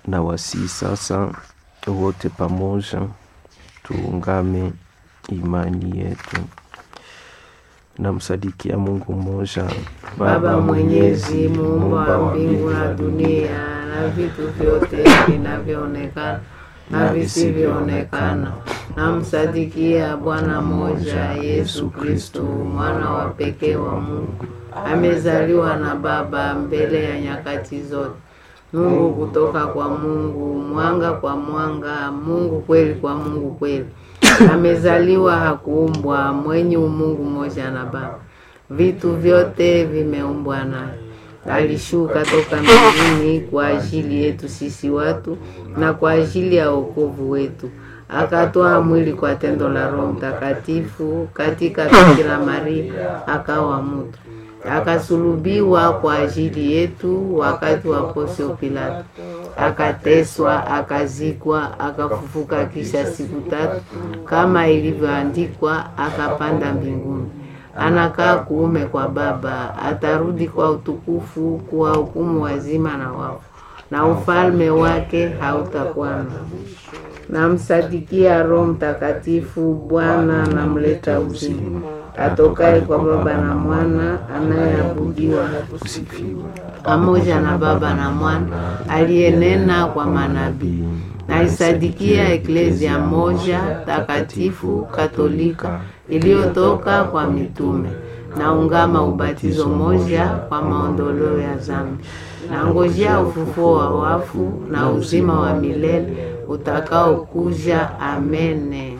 na wasii sasa wote pamoja tuungame imani yetu. Namsadikia Mungu mmoja, Baba Mwenyezi, muumba wa mbingu na dunia na vitu vyote vinavyoonekana na visivyoonekana. Namsadikia Bwana mmoja, Yesu Kristo, mwana wa pekee wa Mungu, amezaliwa na Baba mbele ya nyakati zote. Mungu kutoka kwa Mungu, mwanga kwa mwanga, Mungu kweli kwa Mungu kweli. Amezaliwa, hakuumbwa, mwenye umungu mmoja na Baba. Vitu vyote vimeumbwa naye. Alishuka toka mbinguni kwa ajili yetu sisi watu na kwa ajili ya wokovu wetu, akatoa mwili kwa tendo la Roho Mtakatifu katika Bikira Maria, akawa mtu akasulubiwa kwa ajili yetu wakati wa Pontio Pilato, akateswa, akazikwa, akafufuka kisha siku tatu kama ilivyoandikwa, akapanda mbinguni, anakaa kuume kwa Baba, atarudi kwa utukufu kuwahukumu wazima na wafu, na ufalme wake hautakuwa na Namsadikia Roho Mtakatifu, Bwana namleta uzima, atokaye kwa Baba na Mwana, anayeabudiwa pamoja na Baba na Mwana, aliyenena kwa manabii. Naisadikia Eklezia moja takatifu Katolika iliyotoka kwa mitume. Naungama ubatizo moja kwa maondoleo ya dhambi. Nangojea ufufuo wa wafu na uzima wa milele utakaokuja. Amene.